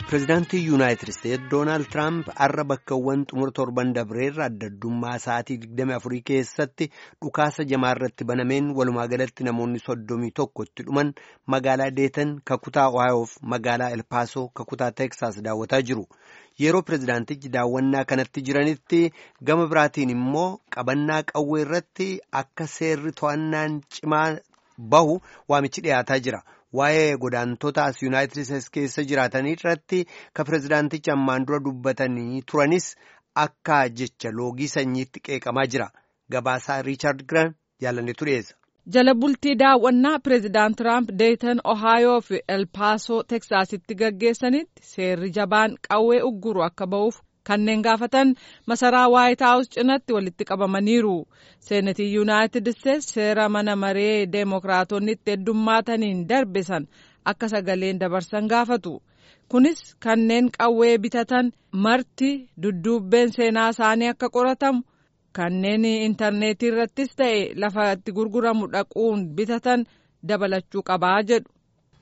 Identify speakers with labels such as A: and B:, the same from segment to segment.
A: Pireezidaantii Yuunaayitid Isteetsi Doonaald Tiraamp har'a bakkawwan xumura torban dabreerra adda addummaa sa'aatii 24 keessatti dhukaasa jamaa irratti banameen walumaa galatti namoonni soddomii tokko itti dhuman magaalaa Deetan kakutaa Ohaayoof magaalaa Elpaasoo kakutaa Teeksaas daawwataa jiru. Yeroo pireezidaantichi daawwannaa kanatti jiranitti gama biraatiin immoo qabannaa qawwee irratti akka seerri to'annaan cimaa bahu waamichi dhiyaataa jira. Waa'ee godaantota as Yuunaayitid Isteetsi keessa jiraatanii irratti ka pireezidaantichi ammaan dura dubbatanii turanis akka jecha loogii sanyiitti qeeqamaa jira. Gabaasaa Riichaard Giraan jaalanneetu dhiyeessa.
B: Jala bultii daawwannaa pireezidaant Tiraamp Deetan Ohaayoo fi Elpaasoo Teksaasitti gaggeessanitti seerri jabaan qawwee ugguru akka ba'uuf kanneen gaafatan masaraa waayit haawus cinatti walitti qabamaniiru. Seenatii Yuunaayitid Isteetsi seera mana maree deemokiraatonni itti heddummaataniin darbisan akka sagaleen dabarsan gaafatu. Kunis kanneen qawwee bitatan marti dudduubbeen seenaa isaanii akka qoratamu. kanneen intarneetii irrattis ta'e lafa itti gurguramu dhaquun bitatan dabalachuu qabaa jedhu.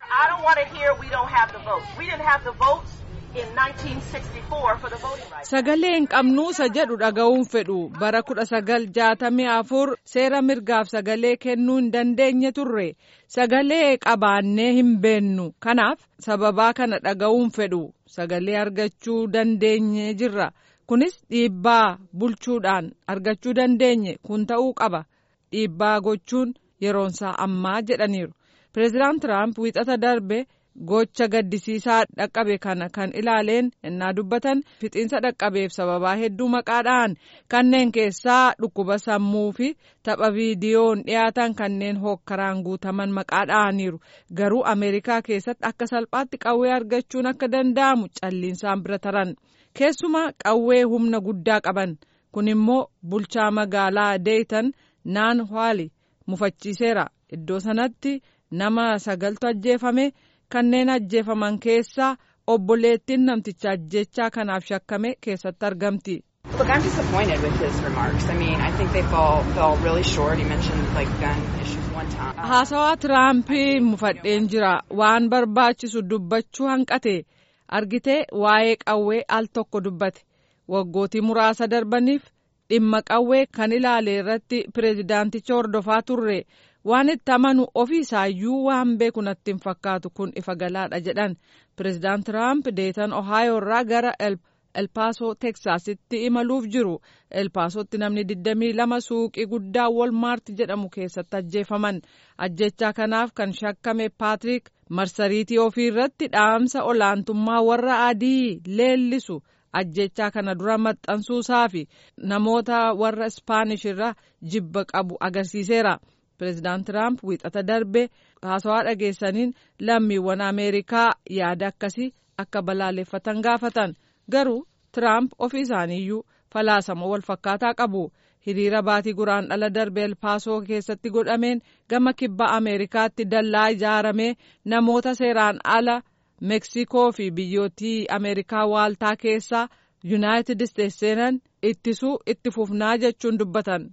B: sagalee hin qabnuusa jedhu dhaga'uun fedhu bara kudha sagal jaatamii afur seera mirgaaf sagalee kennuu hin dandeenye turre sagalee qabaannee hin beennu kanaaf sababaa kana dhaga'uun fedhu sagalee argachuu dandeenye jirra. kunis dhiibbaa bulchuudhaan argachuu dandeenye kun ta'uu qaba dhiibbaa gochuun yeroonsaa ammaa jedhaniiru pireezidaant tiraamp wiixata darbe gocha gaddisiisaa dhaqqabe kana kan ilaaleen innaa dubbatan fixiinsa dhaqqabeef sababaa hedduu maqaadhaan kanneen keessaa dhukkuba sammuu fi tapha viidiyoon dhiyaatan kanneen hookkaraan guutaman maqaadhaaniiru garuu ameerikaa keessatti akka salphaatti qawwee argachuun akka danda'amu calliinsaan bira taran. keessumaa qawwee humna guddaa qaban kun immoo bulchaa magaalaa deetan naan haali mufachiiseera iddoo sanatti nama sagaltu ajjeefame kanneen ajjeefaman keessaa obboleettiin namticha ajjechaa kanaaf shakkame keessatti argamti.
C: Look, I'm disappointed with his remarks. I mean, I think they fall, fell really short. He mentioned like gun issues one time.
B: Haasawaa Tiraampii mufadheen jira. Waan barbaachisu dubbachuu hanqate. argitee waa'ee qawwee al tokko dubbate waggootii muraasa darbaniif dhimma qawwee kan ilaale irratti pireezidaanticha hordofaa turre waan itti amanu ofii isaayyuu waan beeku natti hin fakkaatu kun ifa galaadha jedhan pireezidaant tiraamp deetan ohaayoo irraa gara elpaasoo teksaasitti imaluuf jiru elpaasootti namni 22 suuqii guddaa wolmaart jedhamu keessatti ajjeefaman ajjechaa kanaaf kan shakkame paatrik marsariitii ofii irratti dhaamsa olaantummaa warra adii leellisu ajjechaa kana dura maxxansuusaa fi namoota warra ispaanish irra jibba qabu agarsiiseera pireezidaant tiraamp wiixata darbe haasawaa dhageessaniin lammiiwwan ameerikaa yaada akkasii akka balaaleffatan gaafatan garuu tiraamp ofii isaaniiyyuu falaasama wal fakkaataa qabu. hiriira baatii guraan dhala darbe elpaasoo keessatti godhameen gama kibba ameerikaatti dallaa ijaaramee namoota seeraan ala meeksikoo fi biyyootii ameerikaa waaltaa keessaa yuunaayitid isteetsi seenan ittisuu itti fufnaa jechuun dubbatan.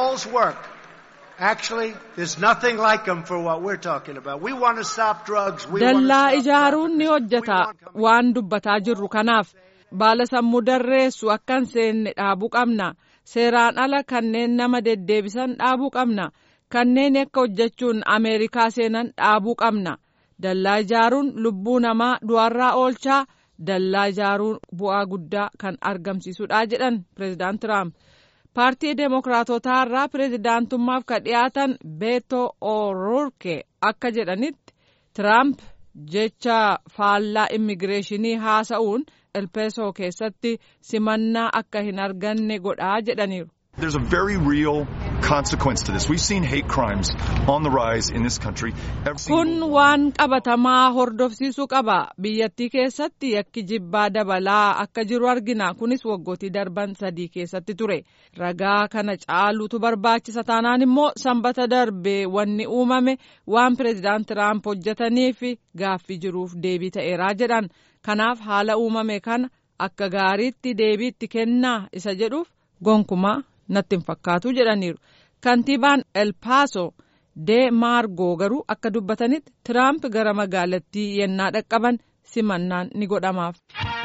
B: dallaa ijaaruun ni hojjeta waan dubbataa jirru kanaaf baala sammuu darreessu akka hin seenne dhaabuu qabna. seeraan ala kanneen nama deddeebisan dhaabuu qabna kanneen akka hojjechuun ameerikaa seenan dhaabuu qabna dallaa ijaaruun lubbuu namaa du'arraa oolchaa dallaa ijaaruun bu'aa guddaa kan argamsiisudha jedhan pireezidaant tiraamp paartii deemokiraatotaa irraa pireezidaantummaaf ka dhiyaatan beeto o'roorke akka jedhanitti tiraamp jecha faallaa immigireeshinii haasa'uun elpeesoo keessatti simannaa akka hin arganne godhaa jedhaniiru.
D: There's a very real consequence to this. We've seen hate crimes on the rise in this country.
B: Kun waan qabatamaa hordofsiisuu qaba. Biyyattii keessatti yakki jibbaa dabalaa akka jiru argina. Kunis waggootii darban sadii keessatti ture. Ragaa kana caaluutu barbaachisa taanaan immoo sanbata darbe wanni uumame waan pireezidaant Tiraamp hojjetaniif gaaffii jiruuf deebii ta'eeraa jedhan. Kanaaf haala uumame kana akka gaariitti deebiitti kennaa isa jedhuuf gonkumaa natti hin fakkaatu jedhaniiru. Kantiibaan Elpaaso de Maargoo garuu akka dubbatanitti Tiraamp gara magaalattii yennaa dhaqqaban simannaan ni godhamaaf.